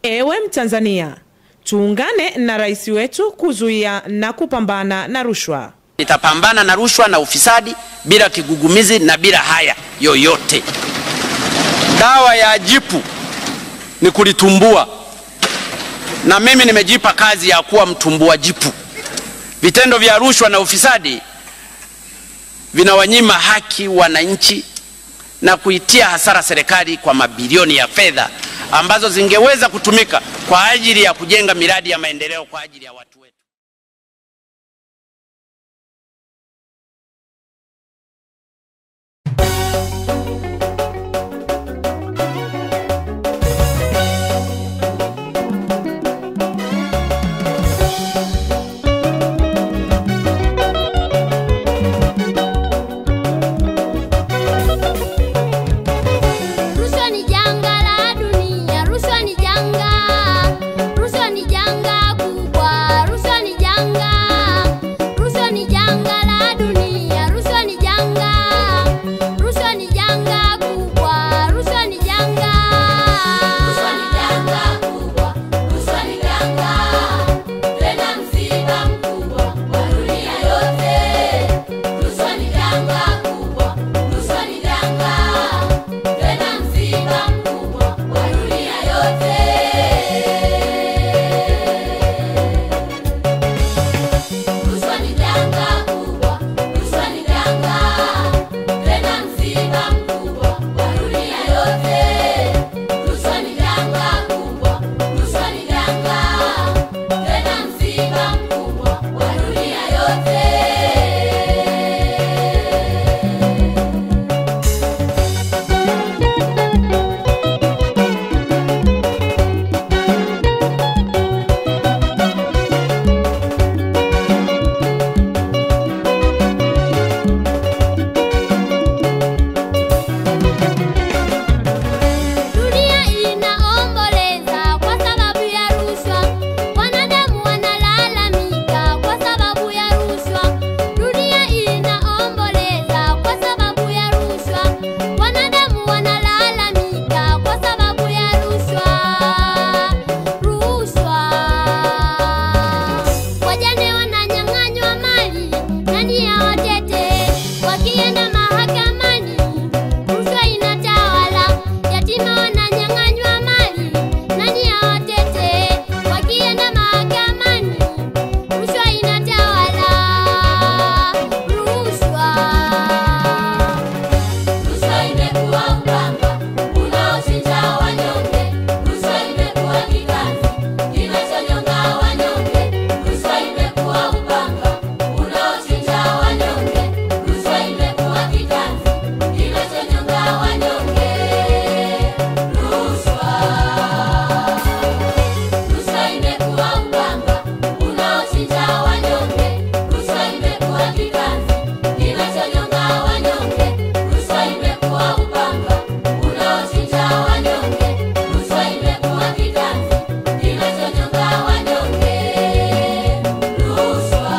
Ewe Mtanzania, tuungane na rais wetu kuzuia na kupambana na rushwa. Nitapambana na rushwa na ufisadi bila kigugumizi na bila haya yoyote. Dawa ya jipu ni kulitumbua, na mimi nimejipa kazi ya kuwa mtumbua jipu. Vitendo vya rushwa na ufisadi vinawanyima haki wananchi na kuitia hasara serikali kwa mabilioni ya fedha ambazo zingeweza kutumika kwa ajili ya kujenga miradi ya maendeleo kwa ajili ya watu wetu. Rushwa ni janga la dunia, rushwa ni janga, rushwa ni janga kubwa, rushwa ni janga, rushwa ni janga la dunia, rushwa ni janga, rushwa ni janga kubwa, rushwa ni janga, rushwa ni janga kubwa, rushwa ni janga, tena msiba mkubwa wa dunia yote, rushwa ni janga kubwa, rushwa ni janga tena msiba mkubwa wa dunia yote. Rushwa ni janga kubwa, rushwa ni janga, tena msiba mkubwa wa dunia yote. Rushwa ni janga kubwa, rushwa ni janga, tena msiba mkubwa wa dunia yote. Dunia inaomboleza kwa sababu ya rushwa, wanadamu wanalalamika kwa sababu ya rushwa. Dunia inaomboleza kwa sababu ya rushwa, wanadamu wanalalamika kwa sababu ya rushwa. Rushwa, wajane wananyang'anywa mali, nani awatete wakienda mahakamani? Rushwa inatawala, yatima wananyang'anywa mali, nani awatete wakienda mahakamani? Rushwa inatawala, rushwa. Rushwa imekuwa upanga unaochinja wanyonge, rushwa imekuwa kiganzi kinachonyonga wanyonge, rushwa imekuwa upanga unaochinja wanyonge, rushwa imekuwa kiganzi kinachonyonga wanyonge, rushwa. Rushwa imekuwa upanga unaochinja wanyonge, rushwa imekuwa kiganzi kinachonyonga wanyonge, rushwa imekuwa upanga unaochinja wanyonge, rushwa imekuwa kiganzi kinachonyonga wanyonge, rushwa.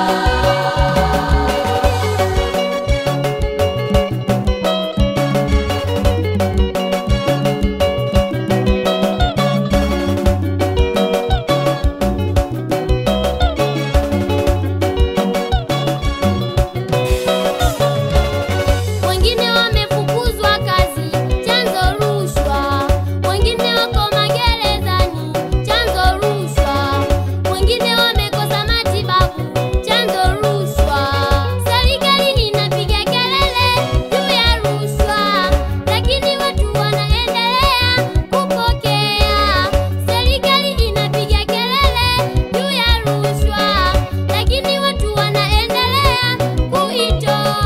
Wengine wamefukuzwa kazi, chanzo rushwa. Wengine wako magerezani, chanzo rushwa. Wengine wamekosa matibabu, chanzo rushwa. Serikali inapiga kelele juu ya rushwa, lakini watu wanaendelea kupokea. Serikali inapiga kelele juu ya rushwa, lakini watu wanaendelea kuitoa.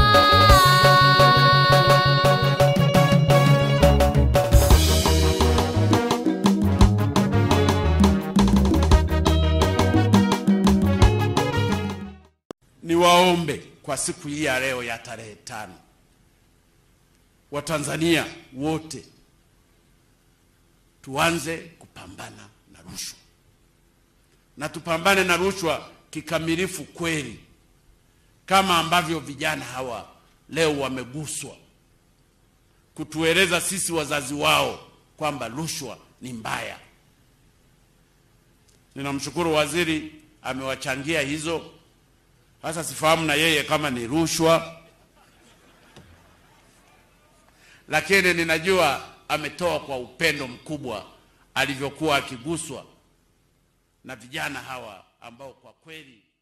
Niwaombe kwa siku hii ya leo ya tarehe tano, Watanzania wote tuanze kupambana na rushwa, na tupambane na rushwa kikamilifu kweli, kama ambavyo vijana hawa leo wameguswa kutueleza sisi wazazi wao kwamba rushwa ni mbaya. Ninamshukuru waziri amewachangia hizo. Sasa sifahamu na yeye kama ni rushwa, lakini ninajua ametoa kwa upendo mkubwa alivyokuwa akiguswa na vijana hawa ambao kwa kweli